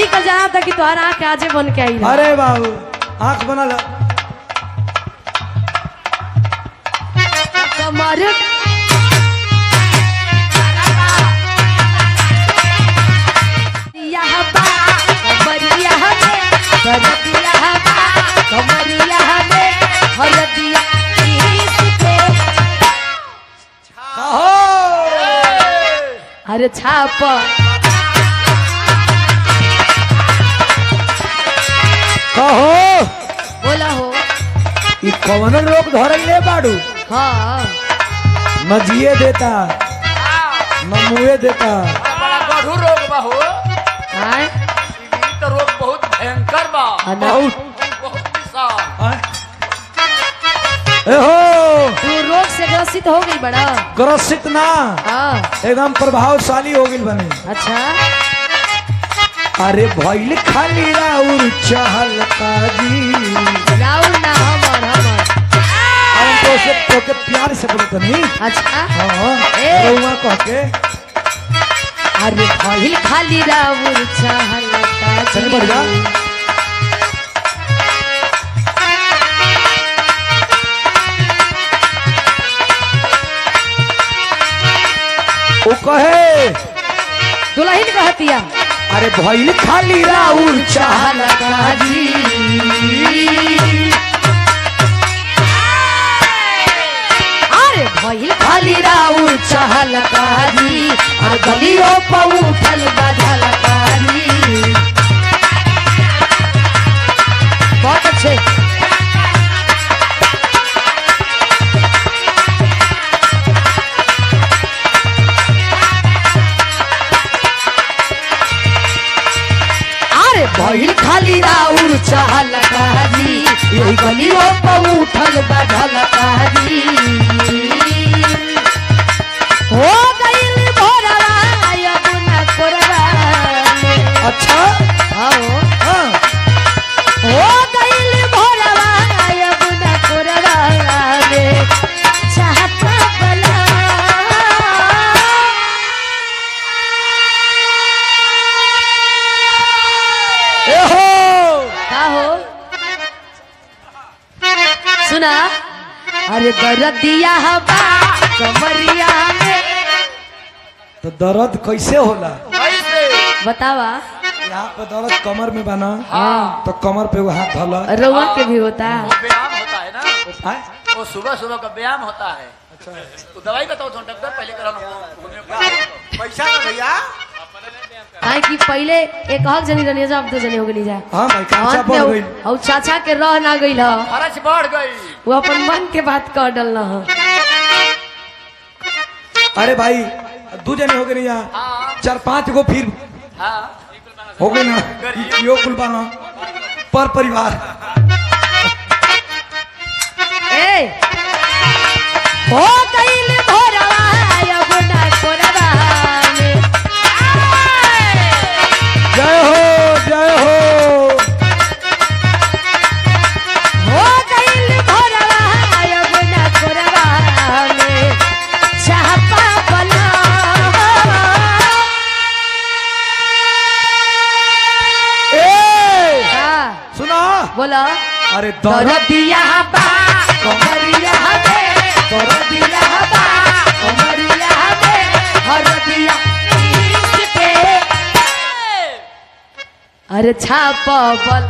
तो जहाँ तक कि तोहरा आँख आजे बन के आई रहा। अरे बाबू आंख बनल कमर यह बा कमरिया में करदिया बा कमरिया में हरदिया इसके कहो अरे छाप कहो बोला हो ई कौन लोग धरैले बाड़ू हाँ न जिए देता न मुए देता बड़ा गढ़ू रोग बा हो आय ई तो रोग बहुत भयंकर बा अना बहुत बहुत विशाल आय। ए हो तू रोग से ग्रसित हो गई बड़ा ग्रसित ना हाँ एकदम प्रभावशाली हो गई बने अच्छा अरे भइल खाली राउर चहल काजी राहुल ना हमर हमर हम तो से तोके प्यार से बोलत नहीं अच्छा हां ए। रउआ कह के अरे भइल खाली राहुल चाहल चल बढ़िया ओ कहे दुल्हन कहतिया अरे भइल खाली राउर चहल काजी अरे भइल खाली राहुल चाहल काजी और गलियों पर उठल बजल काजी बहुत अच्छे अरे भइल खाली राउर चाहल काजी यही गलियों पर उठल बजल काजी हो गइल भोरवा यमुना कोरवा में। अच्छा आओ हाँ हो गइल भोरवा यमुना कोरवा में। चाहता बला ए हो का हो सुना अरे दरदिया हवा कमरिया में तो दर्द कैसे होला कैसे बतावा यहाँ पे दर्द कमर में बना हाँ तो कमर पे वो हाथ धला रउआ के भी होता है वो व्यायाम होता है ना आय? वो सुबह सुबह का व्यायाम होता है तो दवाई बताओ तो डॉक्टर पहले करा पैसा तो भैया काहे कि पहले एक हक जनी रहनी जा अब दो जनी हो गई जा हाँ भाई खर्चा अंत बढ़ में गई उ- उ चाचा के रह ना गइल ह खर्च बढ़ गई वो अपन मन के बात कह डल ह अरे भाई दू जने हो गए नहीं यहाँ हाँ चार पांच गो फिर हाँ हो गए ना यो कुल बाना पर परिवार ए हो गइल भोरवा यमुना कोरवा में जय हो जय हो हो गइल भोरवा यमुना कोरवा में चाहपा बला ए हाँ सुना बोला अरे दर्द दरदिया बा कमरिया बे दरदिया बा कमरिया बे हरदिया इश्क पे अरे छाप बल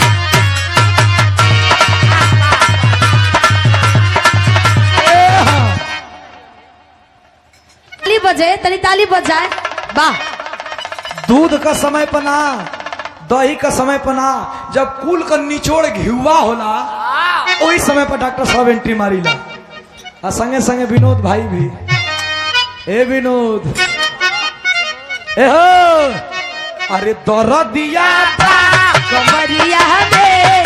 ए, हाँ। ताली बजे तनी ताली बजाए वाह दूध का समय पर ना दही का समय पर ना जब कुल का निचोड़ घिवा होला वही समय पर डॉक्टर साहब एंट्री मारी ला आ संगे संगे विनोद भाई भी ए विनोद ए हो अरे दर्द दिया कमरिया बे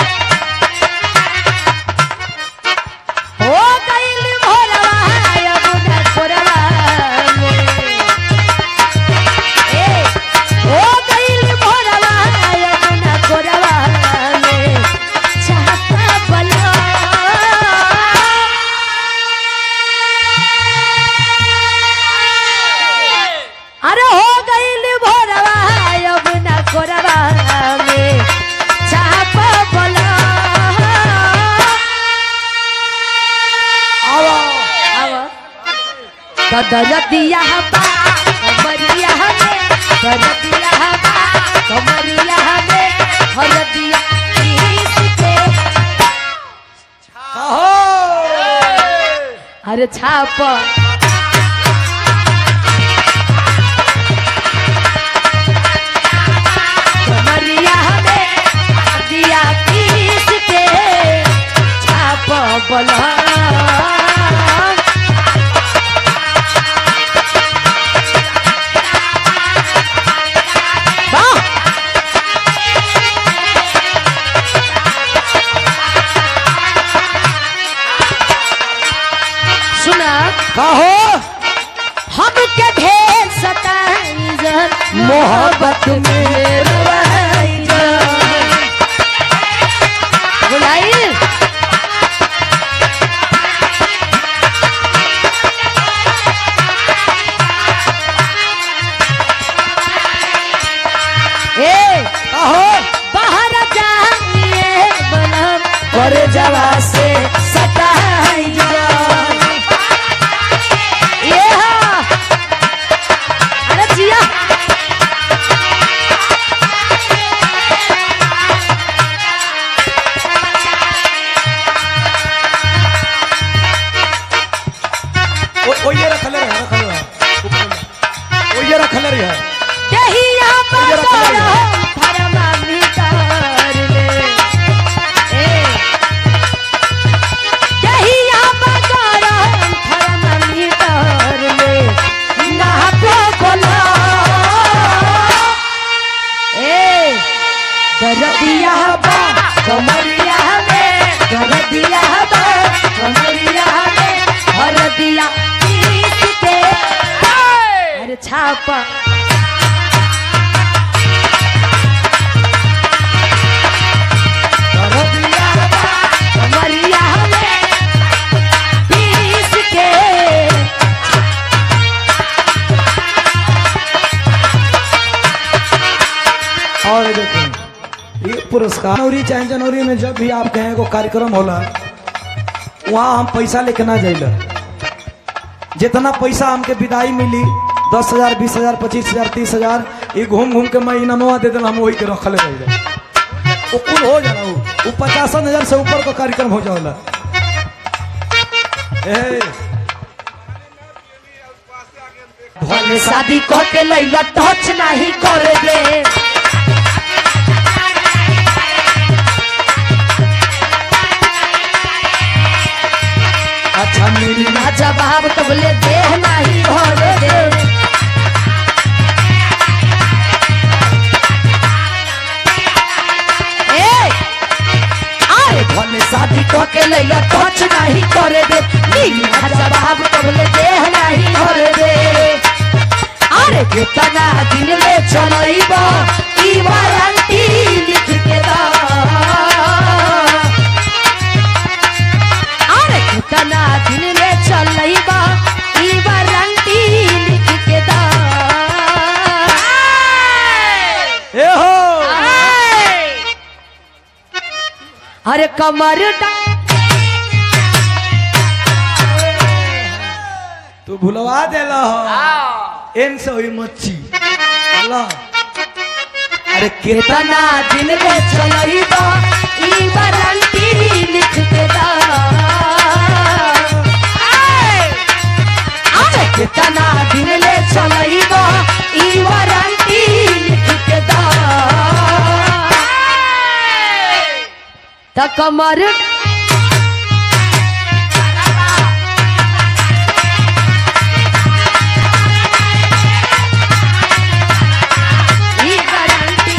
हो गइल भोरवा यमुना कोरवा में ए हो गइल भोरवा यमुना कोरवा में चाहता बला अरे हो गइल भोरवा यमुना कोरवा तो दरदिया बा कमरिया में दरदिया बा कमरिया में हरदिया पीस के कहो अरे छाप कमरिया में दिया पीस के छाप बला सुना कहो हमके ढेर सताई जन मोहब्बत में रवाई जन बुलाई ए कहो बाहर जाइए बनम कर जवा से सताई जन ये हा अरे जिया ओ ओ ये रखले रहे रखले रहे ओ ये रखले रहे दहिया ये रख ले। पकड़ो फरमा भीतर ले ए दहिया पकड़ो फरमा भीतर ले ना पे बोला ए दरदिया बा कमरिया में दरदिया बा कमरिया में हरदिया पीस के अरे छापा कमरिया में पीस के और ये देखो ये पुरस्कार जनवरी चाहे जनवरी में जब भी आप कहें को कार्यक्रम होला वहाँ हम पैसा लेके ना जाइला जितना पैसा हमके विदाई मिली दस हजार बीस हजार पच्चीस हजार तीस हजार ये घूम घूम के मैं इनामवा दे देना हम वही के रखले रह जाए वो कुल हो जाला वो वो पचासन हजार से ऊपर का कार्यक्रम हो जाला ए भले शादी कह के लैला टच नहीं कर दे अच्छा मेरी ना जवाब तबले देह नहीं भर दे ए आए भले शादी कह के लैला टच नहीं कर दे नीला जवाब तबले देह नहीं भर दे अरे कितना दिन ले चलइबा ई वारंटी लिख के दा अरे कितना दिन ले चलइबा ई वारंटी लिख के दा ए हो अरे कमर डा तू भुलवा देला हो एन से हुई मच्छी अल्लाह अरे केतना कितना दिन ले चलइबा ई वारंटी लिख के दा अरे कितना दिन ले चलइबा ई वारंटी लिख के दा त कमर ई वारंटी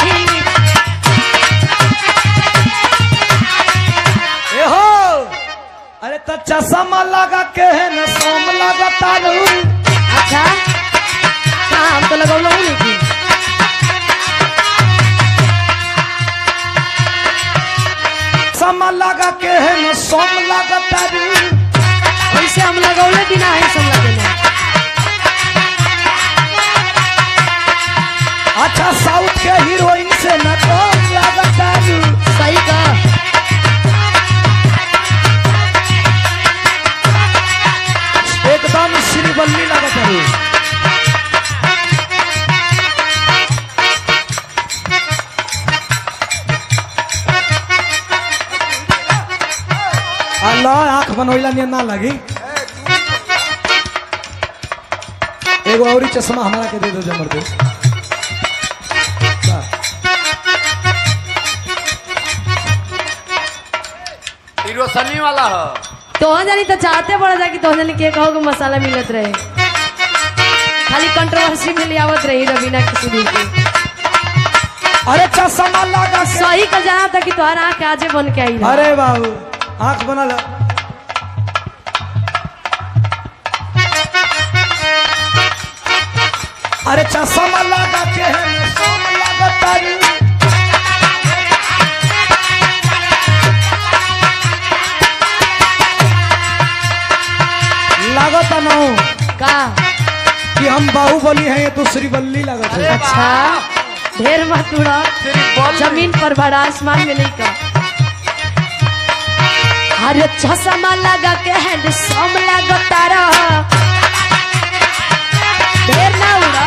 ए हो अरे त चश्मा लगा के है न सोम लगा तारू अच्छा कहाँ हम तो लगौलो ही नहीं थी चश्मा लगा के है न सोम लगा तारू वैसे हम लगौले बिना है सब लगेले अच्छा साउथ के हीरोइन से न कम लगा तारू सही का एकदम श्रीवल्ली लगा आंख बनवैला नियन ना लगी एगो औरी चश्मा हमारा के दे दो जमर दे ई रोशनी वाला हो तोहन जानी तो चाहते पड़ा जा कि तोहन जानी के कहो कि मसाला मिलत रहे खाली कंट्रोवर्सी में ले आवत रही रवीना किसी दिन की अरे चश्मा लगा के सही का जाना था कि तोहरा आँख आजे बन के आई रहा। अरे बाबू आंख बना ला अरे चश्मा लगा के है सोम लगता रे लागत ना का कि हम बाहुबली हैं ये तो श्रीवल्ली लागत है अच्छा ढेर मत उड़ा तेरी बॉल जमीन पर बड़ा आसमान में नहीं का अरे चश्मा लगा के हैंड सम लगा तारा ढेर ना उड़ा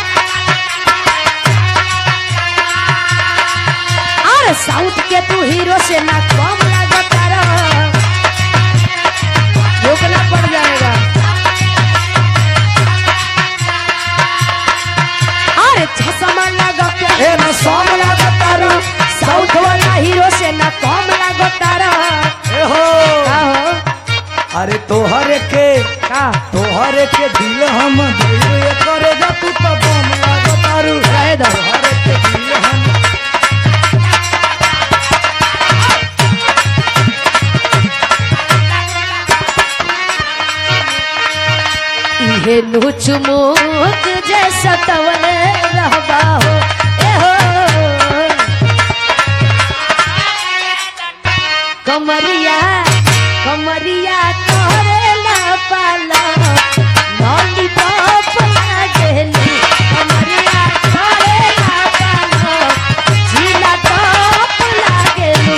अरे साउथ के तू हीरो से ना कम लगा तारा रोकना पड़ जाएगा अरे चश्मा लगा के ए ना सोम लगता रे साउथ वाला हीरो से ना कम लागो तारा ए हो का हो अरे तोहरे के का तोहरे के दिल हम दिल करे जा तू तो बम लागतारू रहे दो तोहरे के दिल हम इहे लुच मुक जैसा तवल रहबा हो ए हो कमरिया कमरिया करेला पाला लॉलीपॉप लागेली कमरिया करेला पाला झीला टॉप लागेली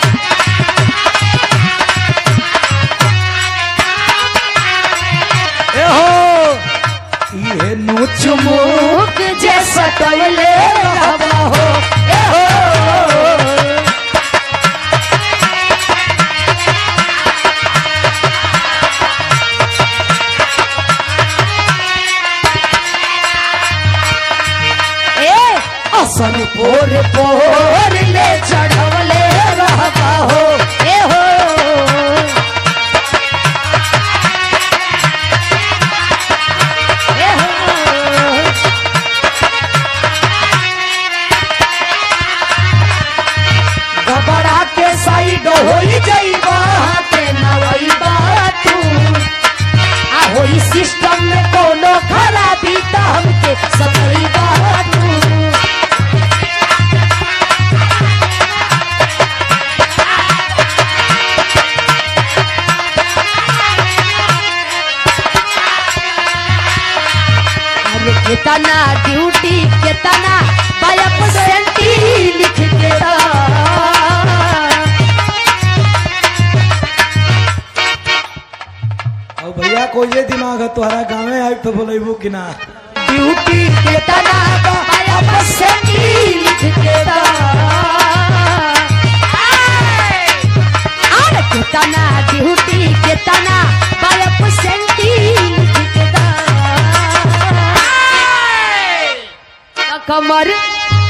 ए हो ये नोच मुक जैसा टवले रहबा हो ए हो ए असन पोर पोर ले चढ़वले रहबा हो ए हो ए हो गबड़ा के साइड होई जाइबा के नवैबा तू आ होई सिस्टम में कोनो खराबी त हमके सतैबा तू अरे कितना ड्यूटी कितना बायप सेंटी लिख के दा। और भैया को ये दिमाग है तुम्हारा गाँव में आई तो बोलेबू कि ना ड्यूटी कितना बायप सेंटी लिख के दा। अरे कितना ड्यूटी कितना बायप सेंटी लिख के दा। कमर